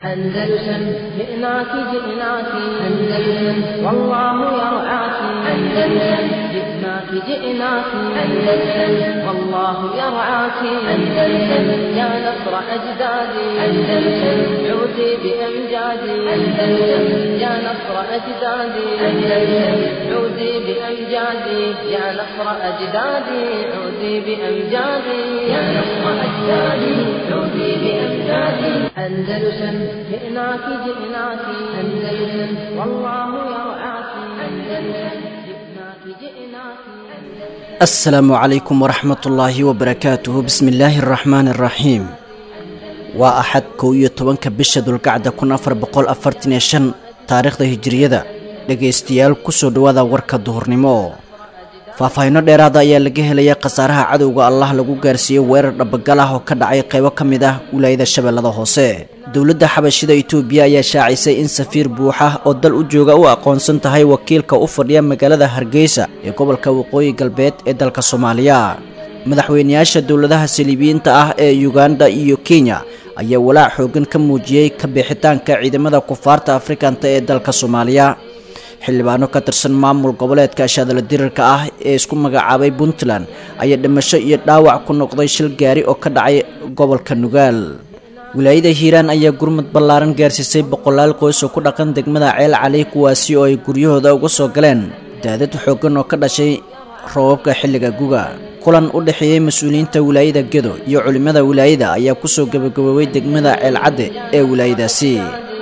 أندلسن جئناك جئناك أندلسن والله يرعاك أندلسن جئناك جئناك أندلسن والله يرعاك أندلسن يا نصر أجدادي أندلسن عودي بأمجادي أندلسن يا نصر أجدادي أندلسن عودي بأمجادي يا نصر أجدادي عودي بأمجادي يا نصر أجدادي عودي بأمجادي أندلسن جئناك جئناك أندلسن والله يرعاك أندلسن جئناك جئناك asalaamu calaykum waraxmat ullaahi wabarakaatuhu bismi illaahi araxmaani araxiim waa axad kow iyo tobanka bisha dulgacda kun afar boqol afartan iyo shan taariikhda hijiriyada dhegaystayaal kusoo dhowaada warka duhurnimo faahfaahinno dheeraada ayaa laga helaya khasaaraha cadowga allah lagu gaarsiiyey weerar dhabagal ah oo ka dhacay qaybo ka mid ah wilaayada shabeellada hoose dowladda xabashida itoobiya ayaa shaacisay in safiir buuxa oo dal u jooga u aqoonsan tahay wakiilka u fadhiya magaalada hargeysa ee gobolka waqooyi galbeed ee dalka soomaaliya madaxweyneyaasha dowladaha saliibiyiinta ah ee uganda iyo kenya ayaa walaac xoogan ka muujiyey ka bixitaanka ciidamada kufaarta afrikanta ee dalka soomaaliya xildhibaano ka tirsan maamul goboleedka ashaadala dirirka ah ee isku magacaabay puntland ayaa dhimasho iyo dhaawac ku noqday shil gaari oo ka dhacay gobolka nugaal wilaayada hiiraan ayaa gurmud ballaaran gaarsiisay boqolaal qoys oo ku dhaqan degmada ceel cali kuwaasi oo ay guryahooda uga soo galeen daadad xooggan oo ka dhashay roobabka xilliga guga kulan u dhexeeyey mas-uuliyiinta wilaayada gedo iyo culimmada wilaayada ayaa kusoo gabagaboobay degmada ceel cadde ee wilaayadaasi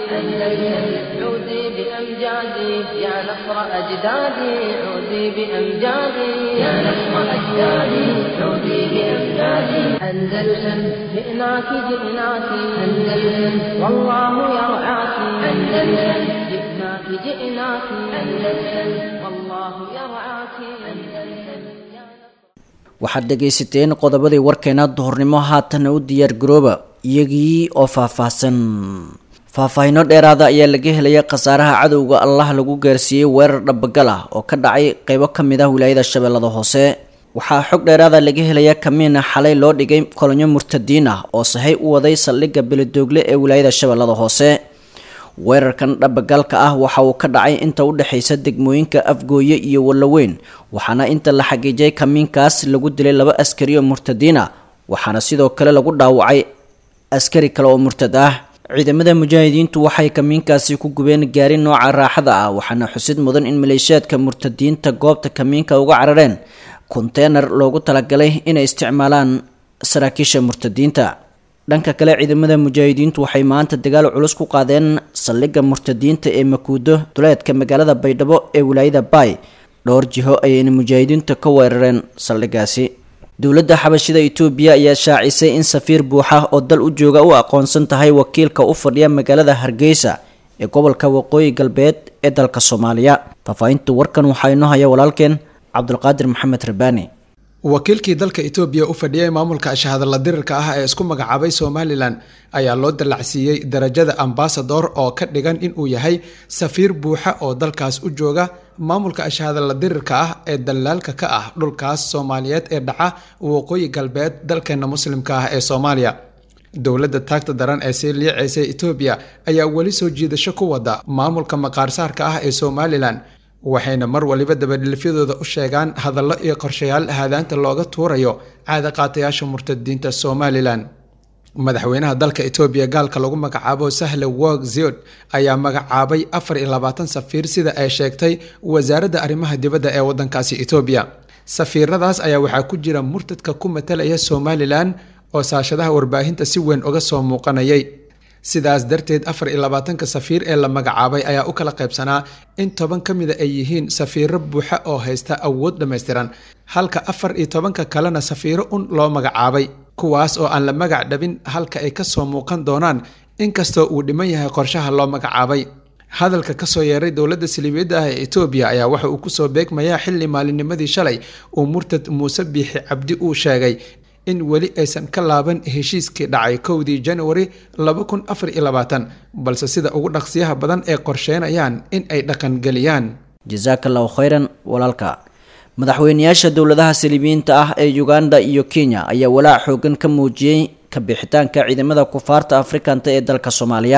عودي بأمجادي يا نصر أجدادي عودي بأمجادي يا نصر أجدادي عودي بأمجادي أندلسن جئناك جئناك أندلسن والله يرعاك أندلسن جئناك جئناك أندلسن والله يرعاك أندلسن waxaad dhegaysateen qodobadii warkeena duhurnimo haatana u diyaar garooba iyagii oo faahfaahsan faahfaahinno dheeraada ayaa laga helaya khasaaraha cadowga allah lagu gaarsiiyey weerar dhabagal ah oo ka dhacay qaybo ka mid ah wilaayada shabeellada hoose waxaa xog dheeraada laga helaya kamiina xalay loo dhigay kolonyo murtadiin ah oo sahay u waday saldhigga beledoogle ee wilaayada shabeellada hoose weerarkan dhabagalka ah waxa uu ka dhacay inta u dhexaysa degmooyinka afgooye iyo wallaweyn waxaana inta la xagiijay kamiinkaas lagu dilay laba askari oo murtadiin ah waxaana sidoo kale lagu dhaawacay askari kale oo murtad ah ciidamada mujaahidiintu waxay kamiinkaasi ku gubeen gaari nooca raaxada ah waxaana xusid mudan in maleeshiyaadka murtadiinta goobta kamiinka uga carareen konteynar loogu talagalay inay isticmaalaan saraakiisha murtadiinta dhanka kale ciidamada mujaahidiintu waxay maanta dagaal culus ku qaadeen saldhigga murtadiinta ee makuudo duleedka magaalada baydhabo ee wilaayada baay dhowr jiho ayayna mujaahidiintu ka weerareen saldhiggaasi dowladda xabashida itoobiya ayaa shaacisay in safiir buuxa oo dal u jooga u aqoonsan tahay wakiilka u fadhiya magaalada hargeysa ee gobolka waqooyi galbeed ee dalka soomaaliya faahfaahinta warkan waxaa inoo haya walaalkeen cabdulqaadir maxamed rabaani wakiilkii dalka etoobiya u fadhiyay maamulka shahadala dirirka ah ee isku magacaabay somalilan ayaa loo dallacsiiyey darajada ambasador oo ka dhigan inuu yahay safiir buuxa oo dalkaas u jooga maamulka shahadala dirirka ah ee dalaalka ka ah dhulkaas soomaaliyeed ee dhaca waqooyi galbeed dalkeena muslimka ah ee soomaaliya dowladda taagta daran ee sii liiceysay etoobiya ayaa weli soo jiidasho ku wada maamulka maqaarsaarka ah ee somalilan waxayna mar waliba dabadhilfyadooda u sheegaan hadallo iyo qorshayaal haadaanta looga tuurayo caada qaatayaasha murtadiinta somalilan madaxweynaha dalka etoobiya gaalka lagu magacaabo sahle wog ziod ayaa magacaabay afar iyo labaatan safiir sida ay sheegtay wasaaradda arrimaha dibadda ee wadankaasi etoobiya safiiradaas ayaa waxaa ku jira murtadka ku matalaya somalilan oo saashadaha warbaahinta si weyn uga soo muuqanayay sidaas darteed afar iyo labaatanka safiir ee la magacaabay ayaa u kala qaybsanaa in toban ka mida ay yihiin safiiro buuxa oo haysta awood dhammaystiran halka afar iyo tobanka kalena safiiro un loo magacaabay kuwaas oo aan la magac dhabin halka ay kasoo muuqan doonaan inkastoo uu dhiman yahay qorshaha loo magacaabay hadalka kasoo yeeray dowladda saliibiyadda ah ee etoobiya ayaa waxa uu kusoo beegmayaa xilli maalinnimadii shalay uu murtad muuse biixi cabdi uu sheegay in weli aysan ka laaban heshiiskii dhacay kowdii januari balse sida ugu dhaqsiyaha badan ee qorsheynayaan in ay dhaqangeliyaan jasaaka allahu khayran walaalka madaxweyneyaasha dowladaha saliibiyiinta ah ee uganda iyo kenya ayaa walaac xoogan ka muujiyey ka bixitaanka ciidamada kufaarta afrikanta ee dalka soomaaliya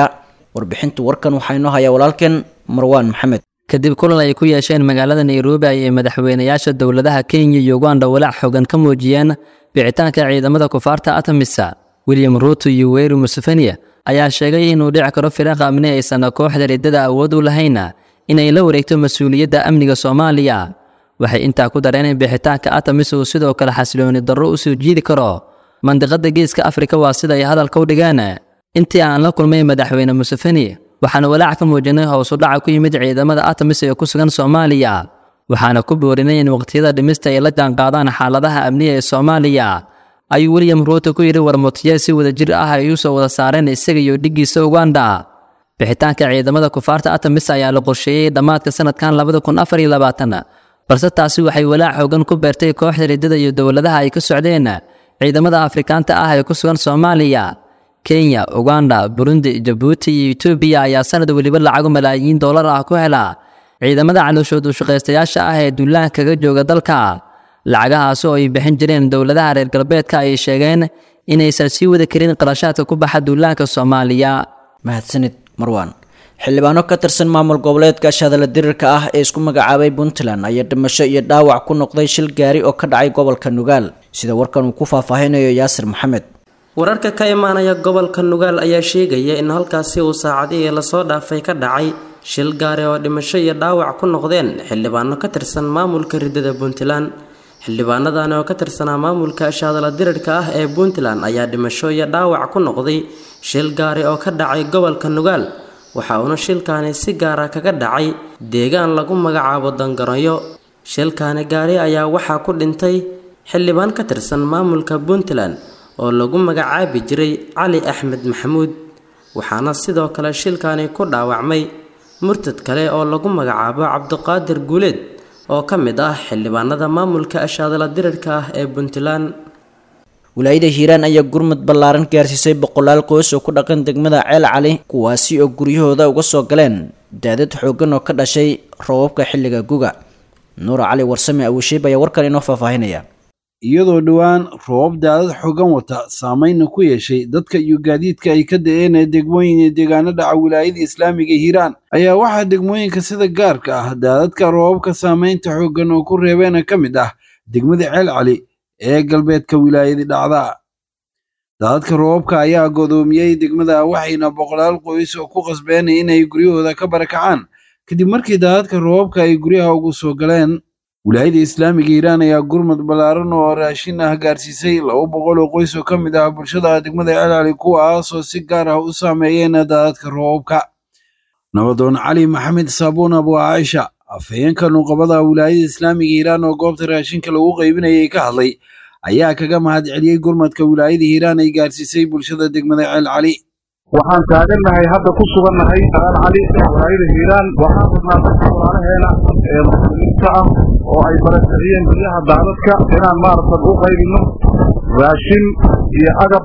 warbixinta warkan waxaa inoo hayaa walaalkeen marwaan maxamed kadib kulan ay ku yeesheen magaalada nairobi ayay madaxweynayaasha dowladaha kenya iyo uganda walaac xogan ka muujiyeen bixitaanka ciidamada kufaarta atamisa william ruuto iyo weeri museveni ayaa sheegay inuu dhici karo firaaq amni aysan kooxda riddada awood u lahayn inay la wareegto mas-uuliyadda amniga soomaaliya waxay intaa ku dareen in bixitaanka atamis uu sidoo kale xasilooni darro u soo jiidi karo mandiqada geeska afrika waa sida ay hadalka u dhigeen intii aan la kulmay madaxweyne museveni waxaana walaac ka muujinay howsu dhaca ku yimid ciidamada atamis ee ku sugan soomaaliya waxaana ku boorinay in waqtiyada dhimista ay la jaanqaadaan xaaladaha amniga ee soomaaliya ayuu william ruuto ku yidhi warmutiye si wada jir ah ay u soo wada saareen isaga iyo dhiggiisa uganda bixitaanka ciidamada kufaarta atamis ayaa la qorsheeyey dhammaadka sanadkan labada kun afar iyo labaatan balse taasi waxay walaac xoogan ku beertay kooxda riddada iyo dowladaha ay ka socdeen ciidamada afrikaanta ah ee ku sugan soomaaliya kenya uganda burundi jabuuti iyo etoobiya ayaa sanad weliba lacago malaayiin doolar ah ku hela ciidamada calooshood ushaqaystayaasha ah ee duulaan kaga jooga dalka lacagahaasi oo ay bixin jireen dowladaha reer galbeedka ay sheegeen inaysan sii wada karin qarashaadka ku baxa duulaanka soomaaliya mahadsanid marwaan xildhibaano ka tirsan maamul goboleedka shadala dirirka ah ee isku magacaabay puntland ayaa dhimasho iyo dhaawac ku noqday shil gaari oo ka dhacay gobolka nugaal sida warkan uu ku faahfaahinayo yaasir maxamed wararka ka imaanaya gobolka nugaal ayaa sheegaya in halkaasi uu saacadihii lasoo dhaafay ka dhacay shil gaari oo dhimasho iyo dhaawac ku noqdeen xildhibaano ka tirsan maamulka riddada puntland xildhibaanadan oo ka tirsanaa maamulka shaadala dirirka ah ee puntland ayaa dhimasho iyo dhaawac ku noqday shil gaari oo ka dhacay gobolka nugaal waxa uuna shilkaani si gaara kaga dhacay deegaan lagu magacaabo dangaroyo shilkaani gaari ayaa waxaa ku dhintay xildhibaan ka tirsan maamulka puntland oo lagu magacaabi jiray cali axmed maxamuud waxaana sidoo kale shilkaani ku dhaawacmay murtad kale oo lagu magacaabo cabdiqaadir guuleed oo ka mid ah xildhibaanada maamulka ashaadala dirirka ah ee puntland wilaayada hiiraan ayaa gurmud ballaaran gaarsiisay boqolaal qoys oo ku dhaqan degmada ceel cali kuwaasi oo guryahooda uga soo galeen daadad xooggan oo ka dhashay roobabka xilliga guga nuura cali warsame awisheeb ayaa warkan inoo faahfaahinaya iyadoo dhowaan roobab daadad xooggan wata saameynna ku yeeshay dadka iyo gaadiidka ay ka da-een ee degmooyin iyo deegaano dhaca wilaayada islaamiga hiiraan ayaa waxaa degmooyinka sida gaarka ah daadadka roobabka saameynta xooggan oo ku reebeena ka mid ah degmada ceel cali ee galbeedka wilaayadii dhacda daadadka roobabka ayaa godoomiyey degmada waxayna boqolaal qoys oo ku qasbeen inay guryahooda ka barakacaan kadib markii daadadka roobabka ay guryaha ugu soo galeen wilaayada islaamiga hiiraan ayaa gurmud ballaaran oo raashin ah gaarsiisay laba boqol oo qoys oo ka mid ah bulshada degmada ceelcali kuwaasoo si gaar ah u saameeyeen daadadka roobabka nabadoon cali maxamed saabuun abu caaisha afhayeenka nuqabada wilaayada islaamiga hiiraan oo goobta raashinka lagu qaybinayay ka hadlay ayaa kaga mahad celiyey gurmadka wilaayada hiiraan ay gaarsiisay bulshada degmada ceel cali waxaan taagannahay hadda ku sugannahay ceel cali wilaayada hiiraan waxaan rabnaa dadka walaalaheena ee muslimiinta ah oo ay barakiciyeen guryaha daadadka inaan maaragtan u qaybino raashin iyo agab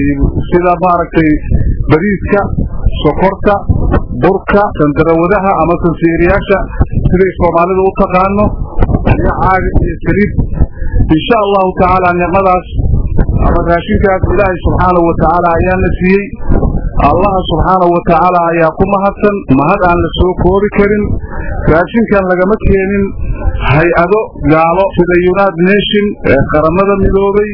sida maaragtay bariiska sokorta burka sandarawadaha ama sansiiriyaasha siday soomaalidu u taqaano iyo caaga iyo saliid insha allahu tacaala nicmadaas ama raashinkaas ilaahay subxaanahu wa tacaala ayaana siiyey allaha subxaanahu wa tacaala ayaa ku mahadsan mahad aan la soo koobi karin raashinkan lagama keenin hay-ado gaalo sida united nation ee qaramada midoobay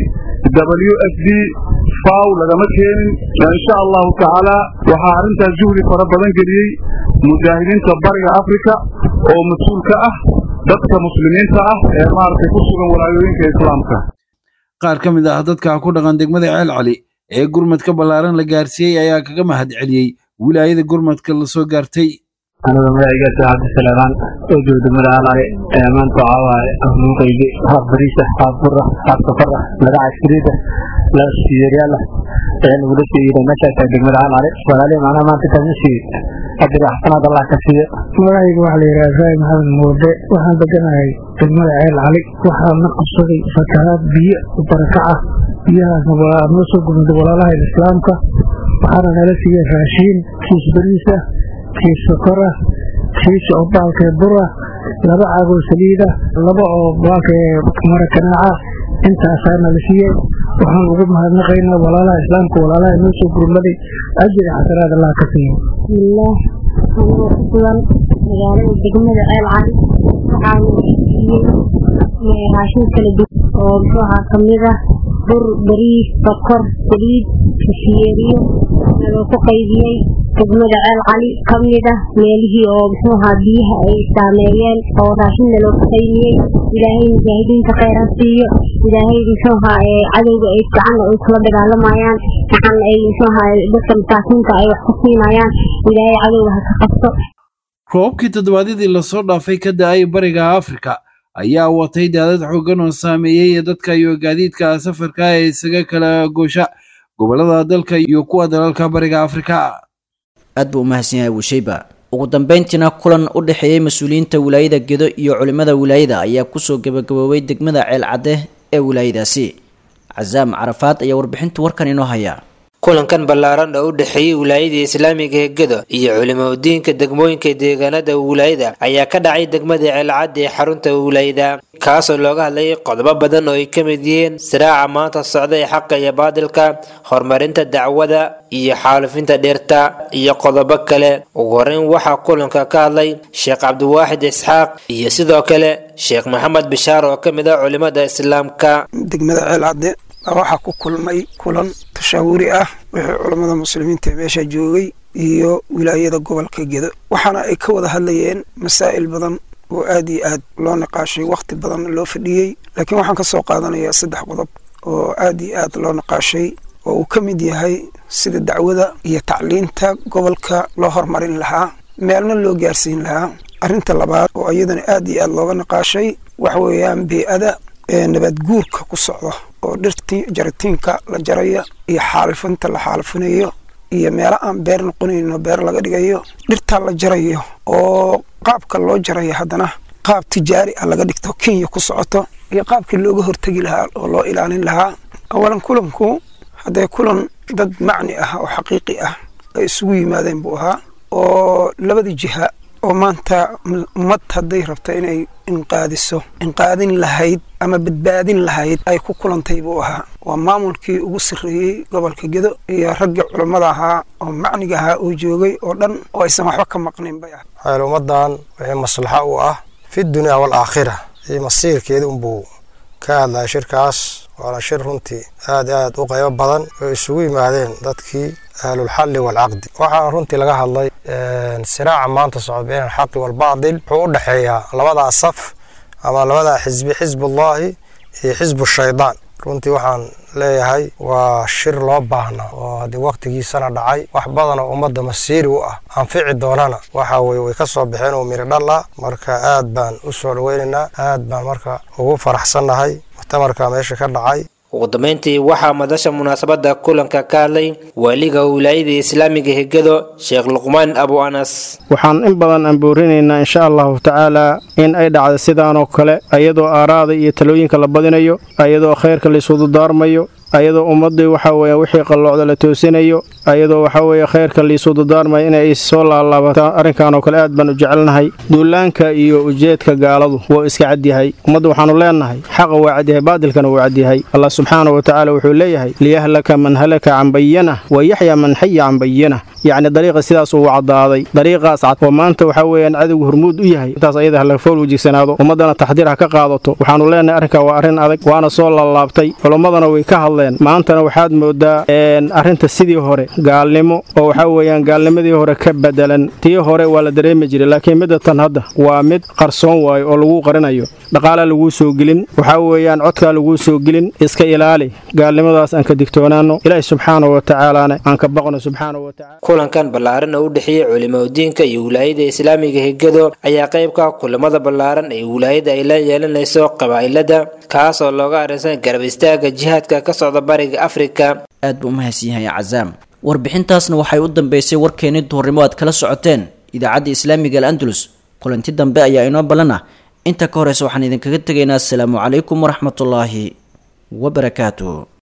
w f d faw lagama keenin insha allahu tacaala waxaa arrintaas juhdi fara badan geliyey mujaahidiinta bariga africa oo mas-uul ka ah dadka muslimiinta ah ee maaragtay ku sugan walaayooyinka islaamka qaar ka mid ah dadka ku dhaqan degmada ceel cali ee gurmadka ballaaran la gaarsiiyey ayaa kaga mahad celiyey wilaayada gurmadka la soo gaartay aniga magacigaas cabdisalamaan oo jooga degmada caalcali ee maanta waxaa waaye afnuu qaybi haaf bariisa haaf bura haaf safara laga caskariida la siyeeryaala ee nagula siiyey meeshaas degmada caalcali walaalihi macnaha maanta kaasma siiyey ajir xasanaad allah ka siiyo magacayga waxaa la yidhaha ibraahim maxamed muurde waxaan deganahay degmada ceel cali waxaa na qabsaday fatahaad biyo barakaca biyahaasna waa noo soo gurmaday walaalaha islaamka waxaana nala siiyey raashiin kiis bariisa kiis sokora kiis oo baalkee bura laba caagoo saliida laba oo baalkee mara kanaaca intaasaa nala siiyey waxaan ugu mahadnaqaynaa walaalaha islaamka walaalaha inoo soo gurmaday ajir xasanaad allah ka siiyo bismillaah anigoo ku sugan magaalada degmada ceel cali waxaana siiyey raashin kala duwan oo muxuu ahaa kamid ah bur bariis sokor saliid kashiyeeriyo naloo ku qaybiyey degmada ceel cali ka mid ah meelihii oo muxuu ahaa biyaha ay saameeyeen oo raashin naloo ku qaybiyey ilaahay mujaahidiinta kheyran siiyo ilaahay muxuu ahaa cadowga ay gacanna ay kula dagaalamayaan gacanna ay muxuu ahaa dadka masaakiinta ay wax ku siinayaan ilaahay cadowga ha ka qabto roobabkii toddobaadyadii lasoo dhaafay ka da-ay bariga afrika ayaa watay daadad xooggan oo saameeyey ee dadka iyo gaadiidka safarka ee isaga kala goosha gobollada dalka iyo kuwa dalalka bariga afrika aad buu u mahadsan yahay wusheyba ugu dambeyntiina kulan u dhexeeyey mas-uuliyiinta wilaayada gedo iyo culimmada wilaayada ayaa kusoo gabagaboobay degmada ceel cadde ee wilaayadaasi casaam carafaad ayaa warbixinta warkan inoo haya kulankan ballaaran oo u dhexeeyey wilaayadii islaamiga ee gedo iyo culimaudiinka degmooyinka deegaanada wilaayada ayaa ka dhacay degmada ceelcadda ee xarunta wilaayada kaasoo looga hadlayay qodobo badan oo ay ka mid yihiin siraaca maanta socda ee xaqa iyo baadilka horumarinta dacwada iyo xaalufinta dhirta iyo qodobo kale ugu horeyn waxaa kulanka ka hadlay sheekh cabdiwaaxid isxaaq iyo sidoo kale sheekh maxamed bishaar oo ka mid ah culimada islaamka degmada ceelcadde waxaa ku kulmay kulan tashaawuri ah wixii culammada muslimiinta ee meesha joogay iyo wilaayada gobolka gedo waxaana ay ka wada hadlayeen masaa'il badan oo aad iyo aad loo niqaashay wakhti badan loo fadhiyey laakiin waxaan ka soo qaadanayaa saddex qodob oo aad iyo aad loo niqaashay oo uu ka mid yahay sida dacwada iyo tacliinta gobolka loo horumarin lahaa meelna loo gaarsiin lahaa arrinta labaad oo iyadana aad iyo aad looga niqaashay waxa weeyaan bee-ada ee nabaad guurka ku socda oo dhirtii jaritiinka la jaraya iyo xaalifinta la xaalifinayo iyo meelo aan beer noqonayno beer laga dhigayo dhirtaa la jarayo oo qaabka loo jarayo haddana qaab tijaari ah laga dhigto kenya ku socoto iyo qaabkii looga hortegi lahaa oo loo ilaalin lahaa awalan kulanku haddee kulan dad macni ah oo xaqiiqi ah ay isugu yimaadeen buu ahaa oo labada jiha oo maanta ummad hadday rabto inay inqaadiso inqaadin lahayd ama badbaadin lahayd ay ku kulantay buu ahaa waa maamulkii ugu sarreeyey gobolka gedo iyo raggii culammada ahaa oo macniga ahaa oo joogay oo dhan oo aysan waxba ka maqnin bay ah waxayl ummaddan wixii maslaxo u ah fi dunya waalaakhira iyo masiirkeeda unbuu ka hadlaya shirkaas waana shir runtii aad aad u qaybo badan oo isugu yimaadeen dadkii ahlulxalli waalcaqdi waxaana runtii laga hadlay siraaca maanta socda been alxaqi waalbaadil wuxuu u dhexeeyaa labadaa saf ama labadaa xisbi xisbullaahi iyo xisbu shaydaan runtii waxaan leeyahay waa shir loo baahna oo haddii wakhtigiisana dhacay wax badan oo ummadda masiiri u ah anfici doonana waxa weye way ka soo baxeen oo miri dhal ah marka aad baan u soo dhoweynaynaa aad baan marka ugu faraxsannahay muctamarka meesha ka dhacay ugu dambeyntii waxaa madasha munaasabada kulanka ka hadlay waaliga wilaayada islaamiga hegado sheekh luqmaan abu anas waxaan in badan amboorinaynaa insha allahu tacaalaa in ay dhacdo sidaanoo kale ayadoo aaraada iyo talooyinka la badinayo ayadoo khayrka laisudu daarmayo ayadoo ummaddii waxa weeye wixii qalloocda la toosinayo ayadoo waxa weeye khayrka liisuu dardaarmaya inay soo laalaabataan arrinkan oo kale aad baan u jecelnahay duulaanka iyo ujeedka gaaladu wuu iska cadyahay ummadda waxaannu leennahay xaqa waa cadyahay baadilkana wuu cadyahay allah subxaana wa tacaala wuxuu leeyahay liyahlaka man halaka can bayanah wa yaxya man xaya can bayanah yacni dariiqa sidaas uu caddaaday dariiqaas cad oo maanta waxaa weeyaan cadowgu hormuud u yahay intaas ayada ha laga fool wejigsanaado ummaddana taxdiir ha ka qaadato waxaannu leennahay arrinkaa waa arrin adag waana soo laalaabtay culammadana way ka hadleen maantana waxaad moodaa arrinta sidii hore gaalnimo oo waxaa weeyaan gaalnimadii hore ka bedelan tii hore waa la dareemi jiray laakiin midda tan hadda waa mid qarsoon waayo oo laguu qarinayo dhaqaalaa laguu soo gelin waxaa weeyaan codkaa laguu soo gelin iska ilaali gaalnimadaas aan ka digtoonaanno ilaahi subxaana wa tacaalaana aan ka baqno subxaana wa tacala kulankan ballaaran oo u dhexeeyey culimaudiinka iyo wilaayada islaamiga hegado ayaa qaybka kulamada ballaaran ee wilaayada ay la yeelanayso qabaa'ilada kaas oo looga arrinsan garab istaaga jihaadka ka socda bariga afrika aad buu umahadsan yahay cazaam warbixintaasna waxay u dambeysay warkeenii duhurnimo aad kala socoteen idaacadda islaamiga al andalus kulanti dambe ayaa inoo ballan ah inta ka horeysa waxaan idinkaga tegaynaa asalaamu calaykum waraxmatullaahi wabarakaatu